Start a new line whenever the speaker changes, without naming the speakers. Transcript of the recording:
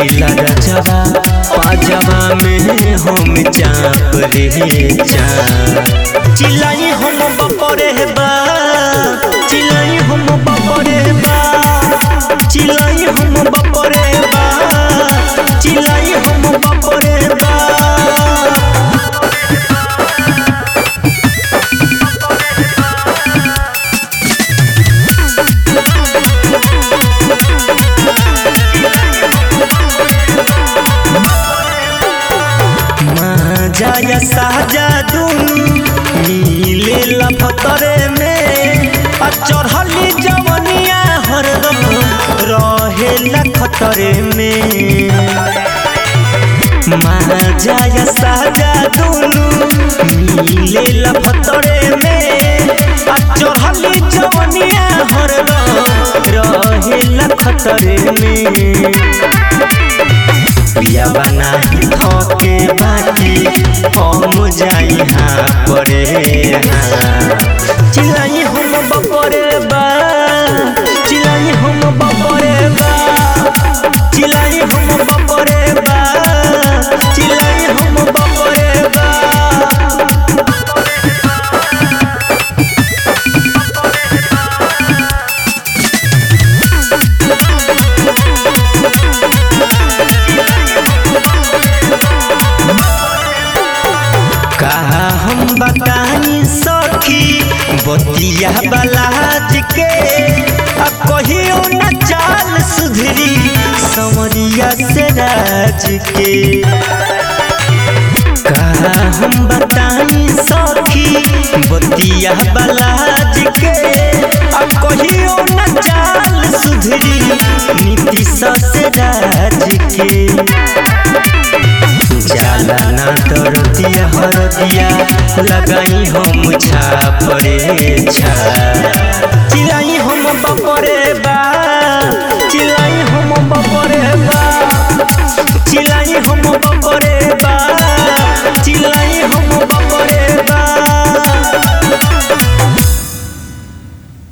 लेला रजवा पाजवा में हम चाप रे चाप चिल्लाई हम बपरे बा चिल्लाई हम बपरे बा चिल्लाई हम बपरे बा चिल्लाई हम बपरे बा जाया साजा दुनु मिले लफतरे में आ चढ़ली जवनिया हरदम रहे खतरे में जाया साजा दुनु मिले लफतरे में आ चढ़ली जवनिया हरदम रहे खतरे में पिया बना ही थके बाकी हम जाई हाँ परे हाँ चिल्लाई हम बपरे बा चिल्लाई हम बपरे बा चिल्लाई हम बपरे बा चिल्लाई हम बपरे बा कहा हम बताई सखी बतिया बलाज के अब कहियो न चाल सुधरी समरिया से राज के कहा हम बताई सखी बतिया बलाज के अब कहियो न चाल सुधरी नीतीश से राज के जाला ना दरदिया हरदिया लगाई हम छापरे छा